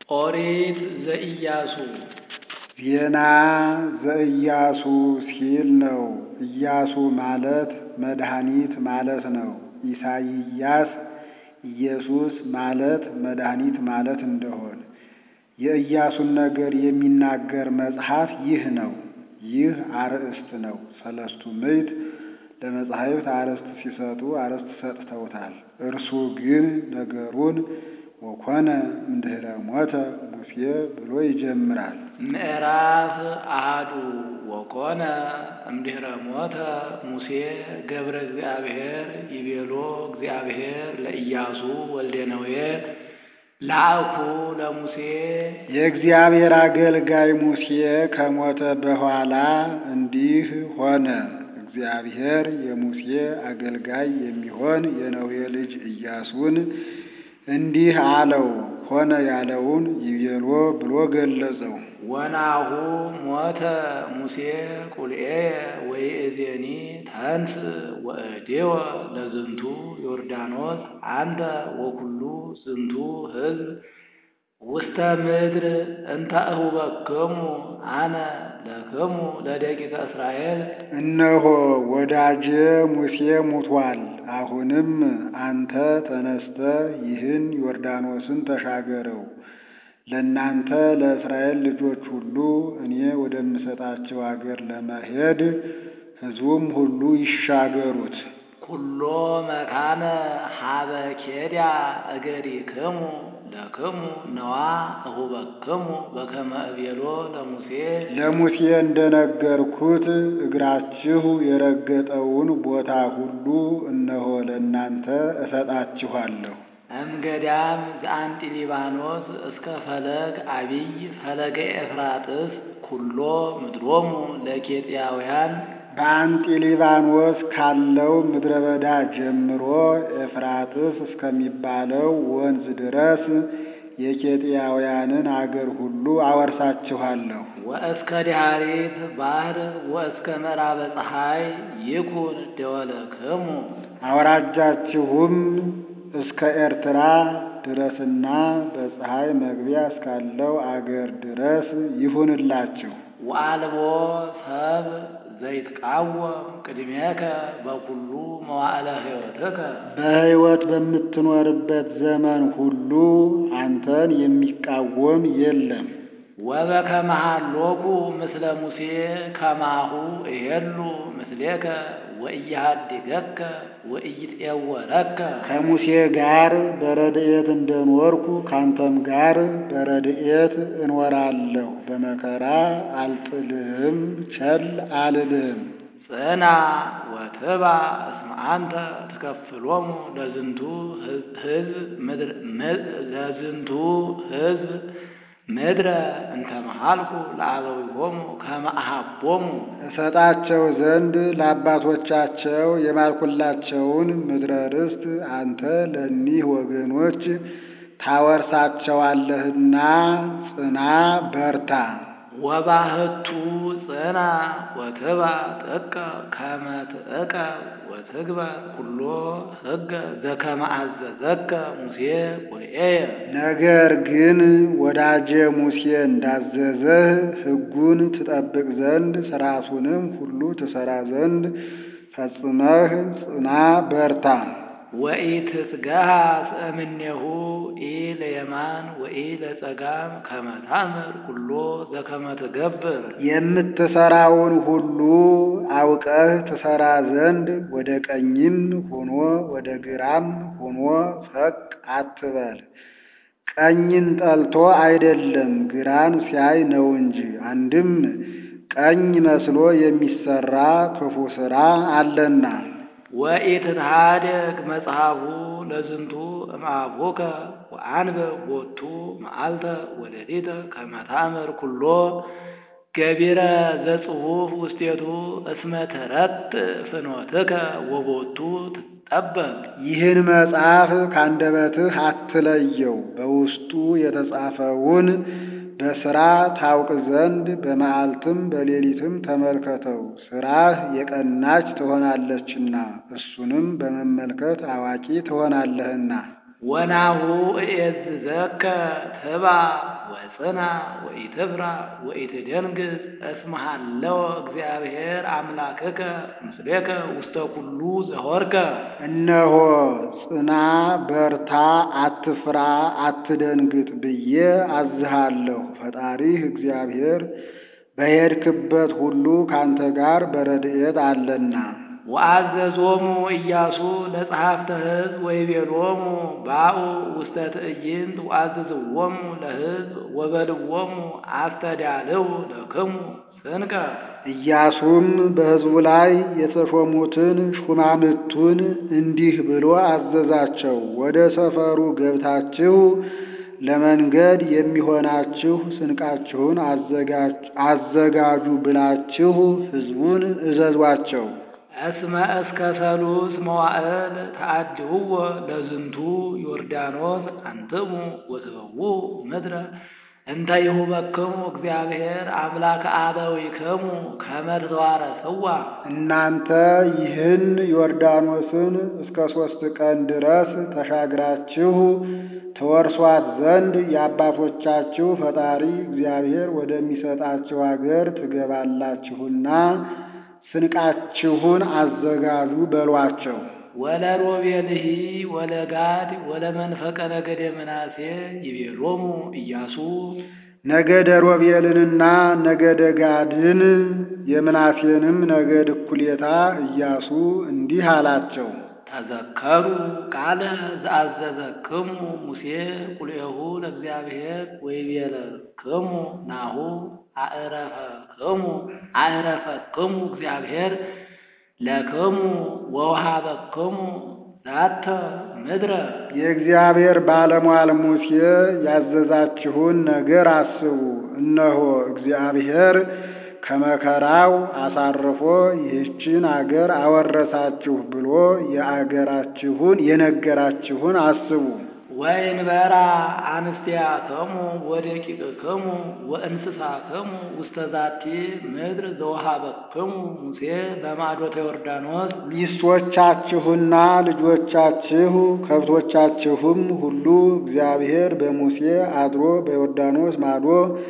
ኦሪት ዘኢያሱ ዜና ዘኢያሱ ሲል ነው። ኢያሱ ማለት መድኃኒት ማለት ነው። ኢሳይያስ ኢየሱስ ማለት መድኃኒት ማለት እንደሆን የኢያሱን ነገር የሚናገር መጽሐፍ ይህ ነው። ይህ አርእስት ነው። ሰለስቱ ምዕት ለመጻሕፍት አርእስት ሲሰጡ አርእስት ሰጥተውታል። እርሱ ግን ነገሩን ወኮነ እምድኅረ ሞተ ሙሴ ብሎ ይጀምራል። ምዕራፍ አሐዱ ወኮነ እምድኅረ ሞተ ሙሴ ገብረ እግዚአብሔር ይቤሎ እግዚአብሔር ለኢያሱ ወልደ ነዌ ላእኩ ለሙሴ የእግዚአብሔር አገልጋይ ሙሴ ከሞተ በኋላ እንዲህ ሆነ። እግዚአብሔር የሙሴ አገልጋይ የሚሆን የነዌ ልጅ ኢያሱን እንዲህ አለው። ሆነ ያለውን ይቤሎ ብሎ ገለጸው። ወናሁ ሞተ ሙሴ ቁልኤ ወይእዜኒ ተንስ ወእዴወ ለዝንቱ ዮርዳኖስ አንተ ወኩሉ ዝንቱ ሕዝብ ውስተ ምድር እንተ እሁበክሙ አነ ለክሙ ለደቂቀ እስራኤል እነሆ ወዳጄ ሙሴ ሙቷል። አሁንም አንተ ተነስተህ ይህን ዮርዳኖስን ተሻገረው ለእናንተ ለእስራኤል ልጆች ሁሉ እኔ ወደምሰጣቸው አገር ለመሄድ ሕዝቡም ሁሉ ይሻገሩት። ኩሎ መካነ ሀበ ኬድያ እገሪክሙ ለክሙ ነዋ እሁበክሙ በከመ እቤሎ ለሙሴ ለሙሴ እንደነገርኩት እግራችሁ የረገጠውን ቦታ ሁሉ እነሆ ለእናንተ እሰጣችኋለሁ። እምገዳም ዘአንጢ ሊባኖስ እስከ ፈለግ አቢይ ፈለገ ኤፍራጥስ ኩሎ ምድሮሙ ለኬጥያውያን በአንጢ ሊባኖስ ካለው ምድረ በዳ ጀምሮ ኤፍራጥስ እስከሚባለው ወንዝ ድረስ የኬጥያውያንን አገር ሁሉ አወርሳችኋለሁ። ወእስከ ዲሃሪት ባህር ወእስከ ምዕራበ ፀሐይ ይኩን ደወለክሙ አውራጃችሁም እስከ ኤርትራ ድረስና በፀሐይ መግቢያ እስካለው አገር ድረስ ይሁንላችሁ። ወአልቦ ሰብ ዘይትቃወም ቅድሜከ በኩሉ መዋዕለ ሕይወትከ በሕይወት በምትኖርበት ዘመን ሁሉ አንተን የሚቃወም የለም። ወበከመ ሀሎኩ ምስለ ሙሴ ከማሁ እሄሉ ምስሌከ ወኢያሃድገከ ወኢይትዔወረከ ከሙሴ ጋር በረድኤት እንደኖርኩ ካንተም ጋር በረድኤት እኖራለሁ። በመከራ አልጥልህም፣ ቸል አልልህም። ጽና ወትባ እስመ አንተ ትከፍሎሙ ለዝንቱ ሕዝብ ለዝንቱ ሕዝብ ምድረ እንተ መሃልኩ ለአበዊሆሙ ከመ አሃቦሙ እሰጣቸው ዘንድ ለአባቶቻቸው የማልኩላቸውን ምድረ ርስት አንተ ለእኒህ ወገኖች ታወርሳቸዋለህና ጽና በርታ። ወባህቱ ጽና ወትባ ጥቀ ከመ ትእቀ ወትግበር ኩሎ ሕገ ዘከመ አዘዘከ ሙሴ ቁልኤየ ነገር ግን ወዳጄ ሙሴ እንዳዘዘህ ሕጉን ትጠብቅ ዘንድ ሥርዓቱንም ሁሉ ትሠራ ዘንድ ፈጽመህ ጽና በርታ። ወኢትትገሃ እምኔሁ ኢ ለየማን ወኢ ለጸጋም ከመ ታምር ኩሎ ዘከመ ትገብር የምትሠራውን ሁሉ አውቀህ ትሠራ ዘንድ ወደ ቀኝም ሆኖ ወደ ግራም ሆኖ ፈቅ አትበል። ቀኝን ጠልቶ አይደለም ግራን ሲያይ ነው እንጂ። አንድም ቀኝ መስሎ የሚሠራ ክፉ ሥራ አለና። ወኢትትሃደግ መጽሐፉ ለዝንቱ እምአቡከ ወአንብብ ቦቱ መዓልተ ወሌሊተ ከመ ታምር ኩሎ ገቢረ ዘጽሑፍ ውስቴቱ እስመ ተረትዕ ፍኖትከ ወቦቱ ትጠበቅ። ይህን መጽሐፍ ካንደበትህ አትለየው፣ በውስጡ የተጻፈውን በሥራ ታውቅ ዘንድ በመዓልትም በሌሊትም ተመልከተው። ሥራህ የቀናች ትሆናለችና እሱንም በመመልከት አዋቂ ትሆናለህና። ወናሁ እኤዝዘከ ትባ ወጽና ወኢትፍራ ወኢትደንግጽ እስመ ሀለወ እግዚአብሔር አምላክከ ምስሌከ ውስተ ኩሉ ዘሆርከ። እነሆ ጽና፣ በርታ፣ አትፍራ፣ አትደንግጥ ብዬ አዝሃለሁ። ፈጣሪህ እግዚአብሔር በሄድክበት ሁሉ ካንተ ጋር በረድኤት አለና። ወአዘዞሙ ኢያሱ ለጸሐፍተ ሕዝብ ወይቤሎሙ ባኡ ውስተ ትዕይንት ወአዘዝዎሙ ለሕዝብ ወበልዎሙ አስተዳልው ለክሙ ስንቀ። ኢያሱም በሕዝቡ ላይ የተሾሙትን ሹማምቱን እንዲህ ብሎ አዘዛቸው። ወደ ሰፈሩ ገብታችሁ ለመንገድ የሚሆናችሁ ስንቃችሁን አዘጋጁ ብላችሁ ሕዝቡን እዘዟቸው። እስመ እስከ ሰሉስ መዋዕል ተአድህዎ ለዝንቱ ዮርዳኖስ አንትሙ ወትበው ምድረ እንተ ይሁበክሙ እግዚአብሔር አምላከ አበዊክሙ ከመ ትተዋረስዋ። እናንተ ይህን ዮርዳኖስን እስከ ሦስት ቀን ድረስ ተሻግራችሁ ተወርሷት ዘንድ የአባቶቻችሁ ፈጣሪ እግዚአብሔር ወደሚሰጣችሁ አገር ትገባላችሁና ስንቃችሁን አዘጋጁ በሏቸው። ወለሮቤልሂ ወለጋድ ወለመንፈቀ ነገደ ምናሴ ይቤሎሙ ኢያሱ ነገደ ሮቤልንና ነገደ ጋድን የምናሴንም ነገድ እኩሌታ ኢያሱ እንዲህ አላቸው። ተዘከሩ ቃለ ዘአዘዘክሙ ሙሴ ቁልኤሁ ለእግዚአብሔር ወይቤለክሙ ናሁ አዕረፈክሙ አዕረፈክሙ እግዚአብሔር ለክሙ ወውሃበክሙ ዛተ ምድረ። የእግዚአብሔር ባለሟል ሙሴ ያዘዛችሁን ነገር አስቡ። እነሆ እግዚአብሔር ከመከራው አሳርፎ ይህችን አገር አወረሳችሁ ብሎ የአገራችሁን የነገራችሁን አስቡ። ወይንበራ አንስቲያክሙ ወደቂቅክሙ ወእንስሳክሙ ውስተ ዛቲ ምድር ዘወሃበክሙ ሙሴ በማዶተ ዮርዳኖስ ሚስቶቻችሁና ልጆቻችሁ ከብቶቻችሁም ሁሉ እግዚአብሔር በሙሴ አድሮ በዮርዳኖስ ማዶ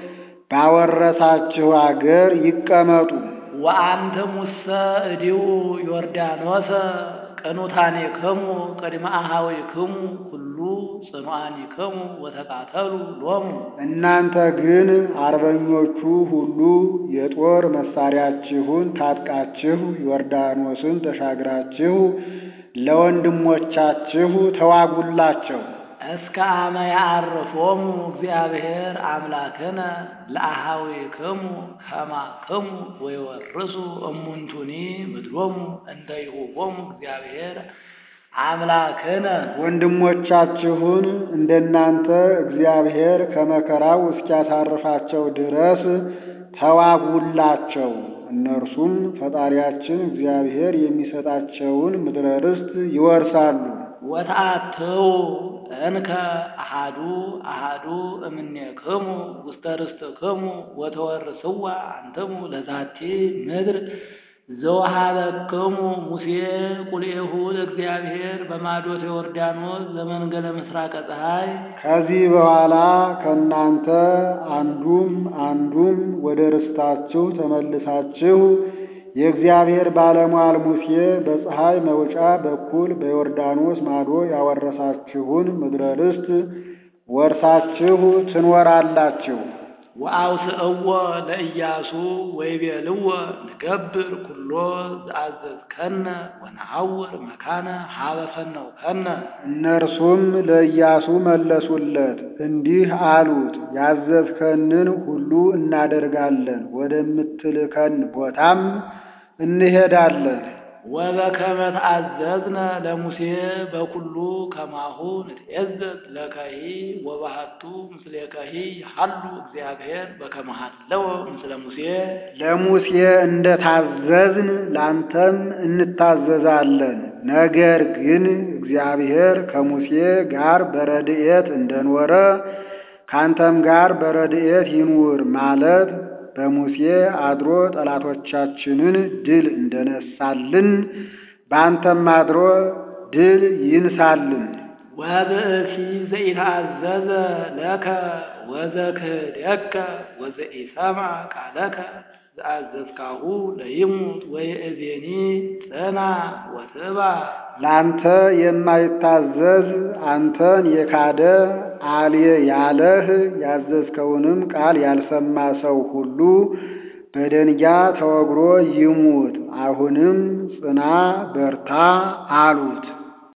ባወረሳችሁ አገር ይቀመጡ። ወአንትሙሰ እዲው ዮርዳኖሰ ቅኑታኔክሙ ቅድመ አኀዊክሙ ሁሉ ጽኑዓኒክሙ ወተቃተሉ ሎሙ። እናንተ ግን አርበኞቹ ሁሉ የጦር መሳሪያችሁን ታጥቃችሁ ዮርዳኖስን ተሻግራችሁ ለወንድሞቻችሁ ተዋጉላቸው። እስከ አመ ያዕርፎሙ እግዚአብሔር አምላክነ ለአኀዊክሙ ከማክሙ ወይወርሱ እሙንቱኒ ምድሮሙ እንተ ይሁቦሙ እግዚአብሔር አምላክነ። ወንድሞቻችሁን እንደናንተ እግዚአብሔር ከመከራው እስኪያሳርፋቸው ድረስ ተዋጉላቸው። እነርሱም ፈጣሪያችን እግዚአብሔር የሚሰጣቸውን ምድረ ርስት ይወርሳሉ። ወተአትው እንከ አሃዱ አሃዱ እምኔክሙ ውስተ ርስትክሙ ወተወርስዋ አንትሙ ለዛቲ ምድር ዘወሃበክሙ ሙሴ ቁልኤሁ ለእግዚአብሔር በማዶተ ዮርዳኖስ ዘመንገለ ምስራቀ ፀሐይ። ከዚህ በኋላ ከእናንተ አንዱም አንዱም ወደ ርስታችሁ ተመልሳችሁ የእግዚአብሔር ባለሟል ሙሴ በፀሐይ መውጫ በኩል በዮርዳኖስ ማዶ ያወረሳችሁን ምድረ ርስት ወርሳችሁ ትኖራላችሁ። ወአውስእዎ ለኢያሱ ወይቤልዎ ንገብር ኩሎ ዘአዘዝከነ ወነሐውር መካነ ሀበ ፈነውከነ። እነርሱም ለኢያሱ መለሱለት እንዲህ አሉት፣ ያዘዝከንን ሁሉ እናደርጋለን፣ ወደምትልከን ቦታም እንሄዳለን። ወበከመ ተአዘዝነ ለሙሴ በኩሉ ከማሁ ንትዔዘዝ ለከሂ ወባህቱ ምስሌከሂ ሀሉ እግዚአብሔር በከመ ሀለወ ምስለ ሙሴ። ለሙሴ እንደታዘዝን ላንተም እንታዘዛለን። ነገር ግን እግዚአብሔር ከሙሴ ጋር በረድኤት እንደኖረ ካንተም ጋር በረድኤት ይኑር ማለት በሙሴ አድሮ ጠላቶቻችንን ድል እንደነሳልን በአንተም አድሮ ድል ይንሳልን። ወብእሲ ዘኢተአዘዘ ለከ ወዘክህደከ ወዘኢሰምዐ ቃለከ ዘአዘዝካሁ ለይሙት ወይእዜኒ ጽና ወትባ ላንተ የማይታዘዝ አንተን የካደ አልየ ያለህ ያዘዝከውንም ቃል ያልሰማ ሰው ሁሉ በደንጊያ ተወግሮ ይሙት። አሁንም ጽና በርታ አሉት።